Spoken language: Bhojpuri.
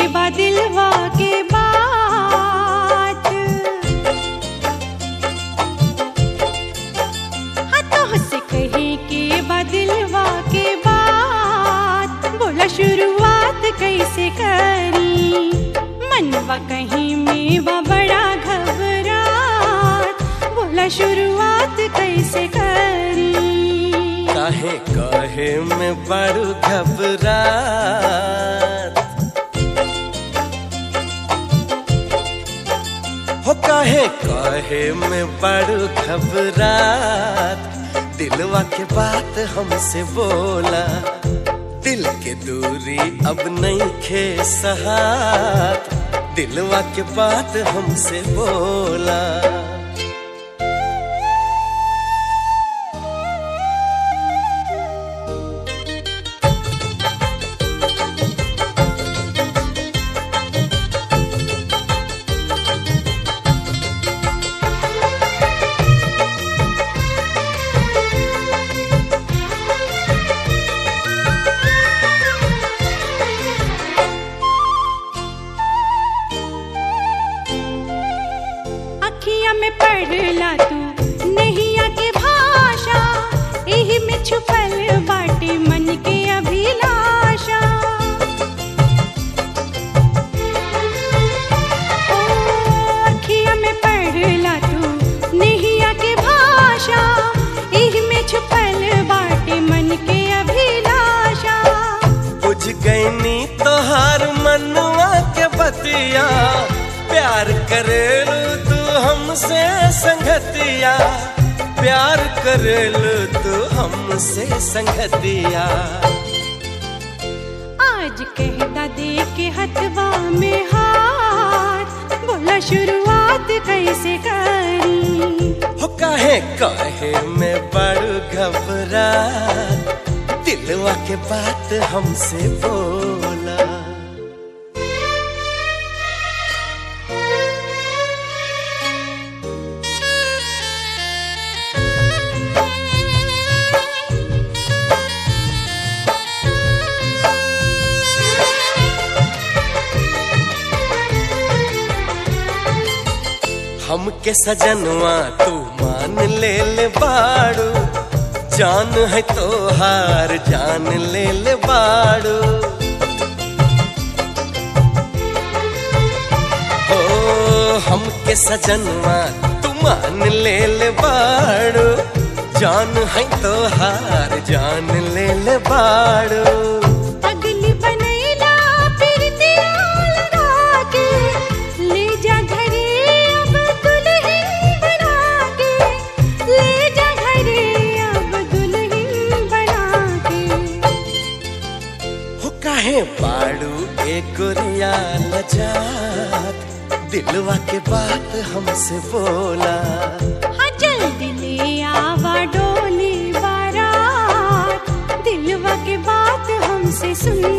बा दिलवा के बात हाँ तो से कहे के बा दिलवा के बात बोला शुरुआत कैसे करी मनवा कहीं में बा बड़ा घबरात बोला शुरुआत कैसे करी काहे काहे में बड़ू घबरात हो काहे काहे में बड़ू घबरात दिलवा के बात हमसे बोला दिल के दूरी अब नहीं खे सहात दिलवा के बात हमसे बोला अखिया में पढ़ला तू नैया के भाषा एही में छुपल बाटे मन के अभिलाषा ओ, अखिया में पढ़ला तू नैया के भाषा एही में छुपल बाटे मन के अभिलाषा बुझ गईनी तोहार मनुआ के बतिया प्यार करेलू तू हमसे संगतिया प्यार करेलू तू हमसे संगतिया आज कहता दे के हथवा में हाथ बोला शुरुआत कैसे करी हो काहे काहे में बड़ घबरा दिलवा के बात हमसे बोला हमके सजनवा तू मान ले ले बाड़ू जान है तोहार जान ले ले बाड़ू ओ हमके सजनवा तू मान ले ले बाड़ू जान है तोहार जान ले ले बाड़ू अगली बनैला फिर दिया लगा के ले जा घरे अब दुल्हन बना के ले जा घरे अब दुल्हन बना के हो काहे बाड़ू एक गोरिया लजात दिलवा के बात हमसे बोला हाँ जल्दी ले आवा डोली बारात दिलवा के बात हमसे सुन